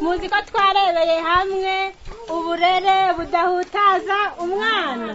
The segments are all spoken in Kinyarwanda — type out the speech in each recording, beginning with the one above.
muzi ko twarebeye hamwe uburere budahutaza umwana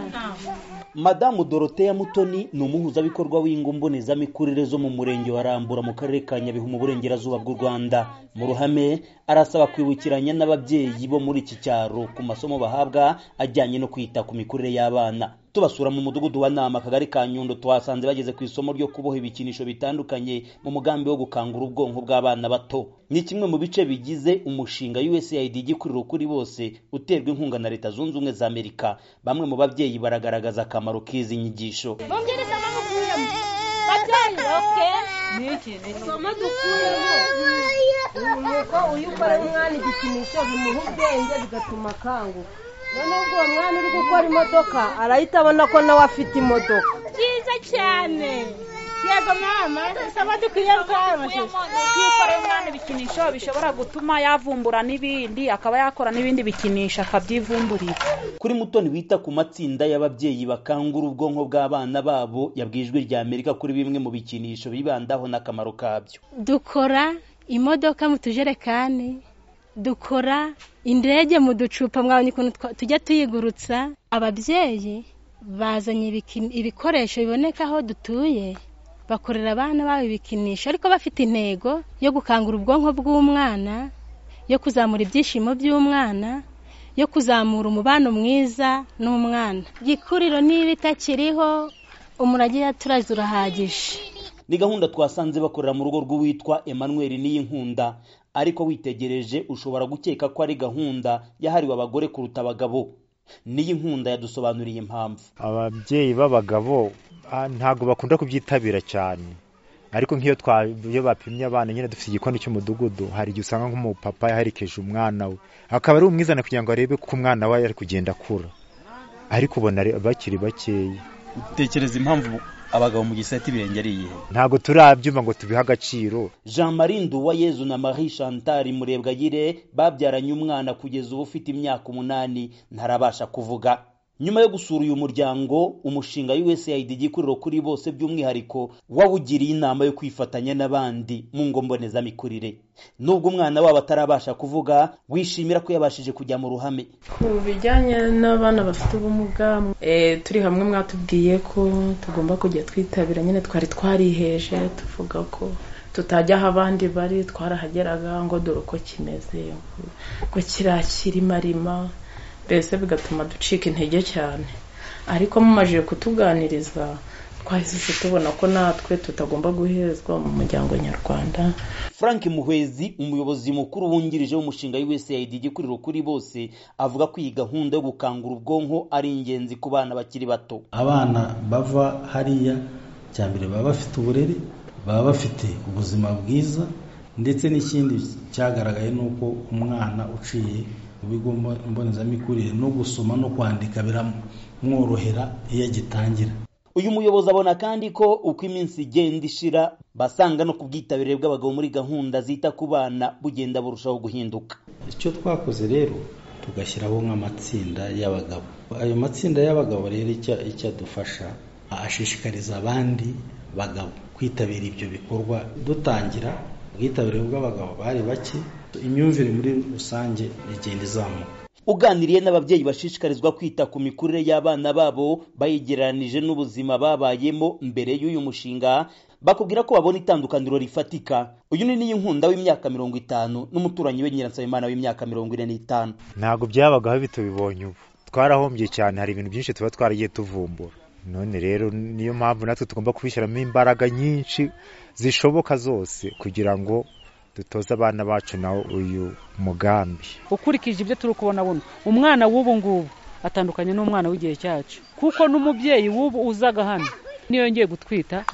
madamu doroteya mutoni ni umuhuzabikorwa w'ingo mbonezamikurire zo mu murenge wa rambura mu karere ka nyabihu mu burengerazuba bw'u rwanda mu ruhame arasaba kwibukiranya n'ababyeyi bo muri iki cyaro ku masomo bahabwa ajyanye no kwita ku mikurire y'abana tubasura mu mudugudu wa nama akagari ka nyundo twasanze bageze ku isomo ryo kuboha ibikinisho bitandukanye mu mugambi wo gukangura ubwonko bw'abana bato ni kimwe mu bice bigize umushinga usaid igikuriro kuri bose uterwa inkunga na leta zunze ubumwe za amerika bamwe mu babyeyi baragaragaza akamaro k'izi nyigisho mumbwire isomo dukuyemo babyeyi oke isomo dukuyemo ni uko iyo ukora umwana igikinisho bimuha ubwenge bigatuma akanguka noneho ubwo uwo mwana uri gukora imodoka arahita abona ko nawe afite imodoka byiza cyane yego mama isomo dukwiye gukora amashusho iyo ukoreye umwana ibikinisho bishobora gutuma yavumbura n'ibindi akaba yakora n'ibindi bikinisho akabyivumburira kuri mutoni wita ku matsinda y'ababyeyi bakangura ubwonko bw'abana babo yabwiye ijwi rya amerika kuri bimwe mu bikinisho bibandaho n'akamaro kabyo dukora imodoka mu tujerekani dukora indege mu ducupa mwabonye ukuntu twa- tujya tuyigurutsa ababyeyi bazanye ibiki- ibikoresho biboneka aho dutuye bakorera abana babo ibikinisho ariko bafite intego yo gukangura ubwonko bw'umwana yo kuzamura ibyishimo by'umwana yo kuzamura umubano mwiza n'umwana igikuriro niba itakiriho umurage turazi urahagije ni gahunda twasanze bakorera mu rugo rw'uwitwa emmanuel niyinkunda ariko witegereje ushobora gukeka ko ari gahunda yahariwe abagore kuruta abagabo niyinkunda yadusobanuriye impamvu ababyeyi b'abagabo ah, ntabwo bakunda kubyitabira cyane ariko nk'iyo twa iyo bapimye abana nyine dufite igikoni cy'umudugudu hari igihe usanga nk'umupapa yaherekeje umwana we akaba ari umwizana kugira ngo arebe ko umwana we ari kugenda akura ariko ubona ari- bakiri bakeya utekereza impamvu abagabo mu gisate ibirenge ari iyihe ntabwo turabyumva ngo tubihe agaciro jean marie nduwayezu na marie chantal murebwayire babyaranye umwana kugeza ubu ufite imyaka umunani ntarabasha kuvuga nyuma yo gusura uyu muryango umushinga usaid igikuriro kuri bose by'umwihariko wawugiriye inama yo kwifatanya n'abandi mu ngo mbonezamikurire nubwo umwana wabo atarabasha kuvuga wishimira ko yabashije kujya mu ruhame ku bijyanye n'abana bafite ubumuga eh, turi hamwe mwatubwiye ko tugomba kujya twitabira nyine twari twariheje tuvuga ko tutajya aho abandi bari twarahageraga ngo dore uko kimeze ko kirakirimarima mbese bigatuma ducika intege cyane ariko mumajije kutuganiriza twahise tubona ko natwe tutagomba guhezwa mu muryango nyarwanda frank muhwezi umuyobozi mukuru wungirije w'umushinga usaid igikuriro kuri bose avuga ko iyi gahunda yo gukangura ubwonko ari ingenzi ku bana bakiri bato abana bava hariya cya mbere baba bafite uburere baba bafite ubuzima bwiza ndetse n'ikindi cyagaragaye ni uko umwana uciye mu bigo mbo- mbonezamikurire no gusoma no kwandika biramworohera iyo agitangira uyu muyobozi abona kandi ko uko iminsi igenda ishira basanga no ku bwitabire bw'abagabo muri gahunda zita ku bana bugenda burushaho guhinduka icyo twakoze rero tugashyiraho nk'amatsinda y'abagabo ayo matsinda y'abagabo rero icyo icyo adufasha ashishikariza abandi bagabo kwitabira ibyo bikorwa dutangira ubwitabire bw'abagabo bari bake imyumvire muri rusange igenda izamuka uganiriye n'ababyeyi bashishikarizwa kwita ku mikurire y'abana babo bayigereranije n'ubuzima babayemo mbere y'uyu mushinga bakubwira ko babona itandukaniro rifatika uyu ni n'iyinkunda w'imyaka mirongo itanu n'umuturanyi we nyiransabimana w'imyaka mirongo ine n'itanu ntabwo byabagaho bitubibonye ubu twarahombye cyane hari ibintu byinshi tuba twaragiye tuvumbura none rero niyo mpamvu natwe tugomba kubishyiramo imbaraga nyinshi zishoboka zose kugira ngo dutoze abana bacu nawo uyu mugambi ukurikije ibyo turi kubona buno umwana w'ubu ngubu atandukanye n'umwana w'igihe cyacu kuko n'umubyeyi w'ubu uzaga hano niyo yongeye gutwita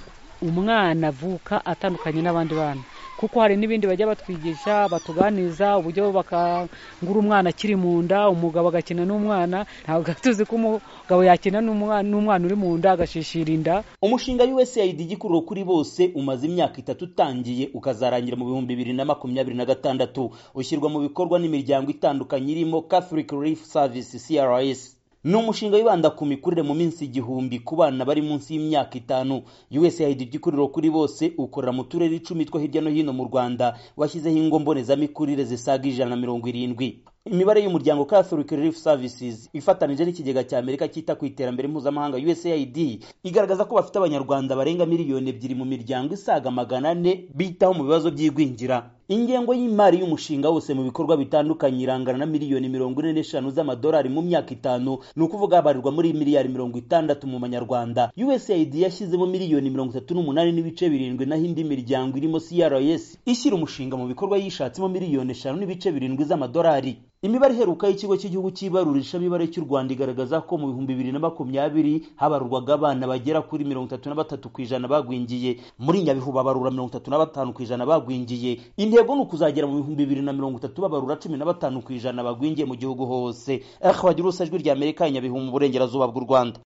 umwana avuka atandukanye n'abandi bana kuko hari n'ibindi bajya batwigisha batuganiza uburyo bakangura umwana akiri mu nda umugabo agakina n'umwana ntabwo tuzi ko umugabo yakina n'umwana n'umwana uri mu nda agashishira inda umushinga usaid igikuriro kuri bose umaze imyaka itatu utangiye ukazarangira mu bihumbi bibiri na makumyabiri na gatandatu ushyirwa mu bikorwa n'imiryango itandukanye irimo catholic relief service crs ni umushinga wibanda ku mikurire mu minsi igihumbi ku bana bari munsi y'imyaka itanu usaid igikuriro kuri bose ukorera mu turere icumi two hirya no hino mu rwanda washyizeho ingo mbonezamikurire zisaga ijana na mirongo irindwi imibare y'umuryango catholic relief services ifatanije n'ikigega cya amerika cyita ku iterambere mpuzamahanga usaid igaragaza ko bafite abanyarwanda barenga miliyoni ebyiri mu miryango isaga magana ane bitaho mu bibazo by'igwingira ingengo y'imari y'umushinga wose mu bikorwa bitandukanye irangana na miliyoni mirongo ine n'eshanu z'amadolari mu myaka itanu ni ukuvuga habarirwa muri miliyari mirongo itandatu mu manyarwanda usaid yashyizemo miliyoni mirongo itatu n'umunani n'ibice birindwi naho indi miryango irimo crs ishyira umushinga mu bikorwa yishatsemo miliyoni eshanu n'ibice birindwi z'amadolari imibare iheruka y'ikigo cy'igihugu cy'ibarurishamibare cy'u rwanda igaragaza ko mu bihumbi bibiri na makumyabiri habarurwaga abana bagera kuri mirongo itatu na batatu ku ijana bagwingiye muri nyabihu babarura mirongo itatu na batanu ku ijana bagwingiye intego ni ukuzagera mu bihumbi bibiri na mirongo itatu babarura cumi na batanu ku ijana bagwingiye mu gihugu hose ahwagira ijwi ry'amerika nyabihu mu burengerazuba bw'u rwanda